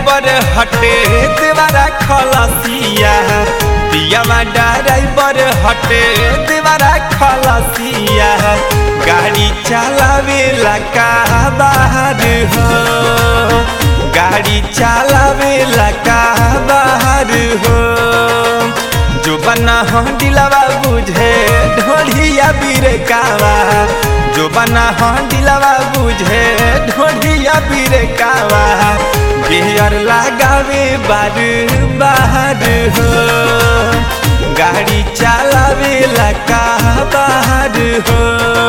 driver हटे देवारा खलसिया पियावा ड्राइवर हटे देवारा खलसिया गाड़ी चलावेला का बाहर हो गाड़ी चलावेला का बाहर हो जो बना हो दिलवा बुझे ढोढ़िया बिरकावा जो बना हो दिलवा बुझे ढोढ़िया बिरकावा गेयर लगावे बार बाहर हो गाड़ी चलावे लका बाहर हो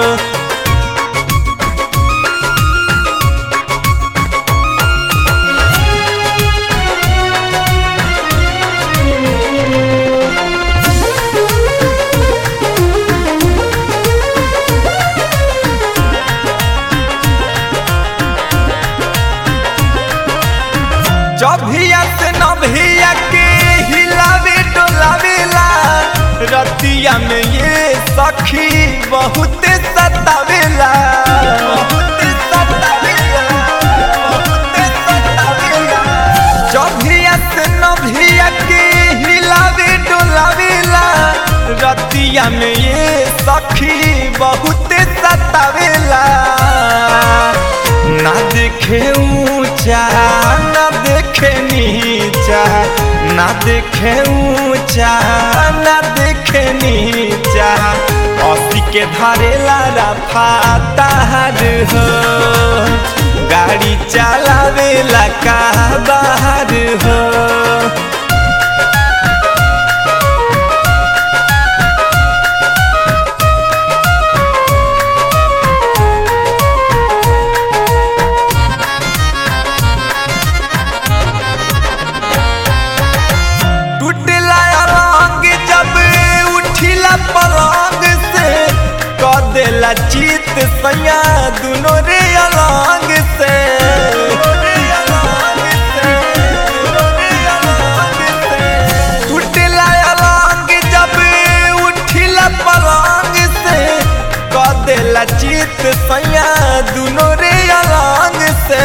जभिया से नभिया के हिलावे डोलावेला रतिया में ये सखी बहुत सतावेला बहुत सतावेला बहुत सतावेला जभिया से नभिया के हिलावे डोलावेला रतिया में ये सखी बहुत सतावेला ना देखे ऊंचा ना देखे नीचा ना देखे ऊंचा ना देखे नीचा असी के धरेला रफा तार हो गाड़ी चलावेला का बाहर हो टूटला अलंग जब उठिला पलंग से क देला चित सैया दुनो रे अलंग से टूटला अलंग जब उठिला पलंग से क देला चित सैया दुनो रे अलंग से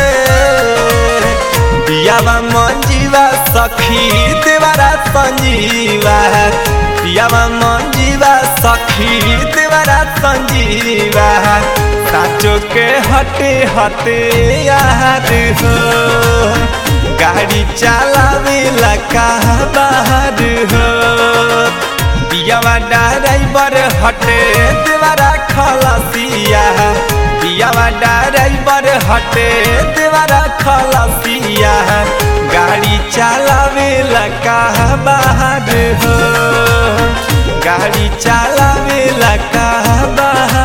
पियावा मंजीवा सखी देवारा संजीवा पियावा मंजीवा सखी देवारा संजीवा साचो के हटे हटे याद हो गाड़ी चलावे लका बाहर हो पियावा ड्राइवर हटे देवारा खलसिया पियावा ड्राइवर हटे देवारा खलसिया गाड़ी चलावे लका बाहर हो गाड़ी चलावे लका बाहर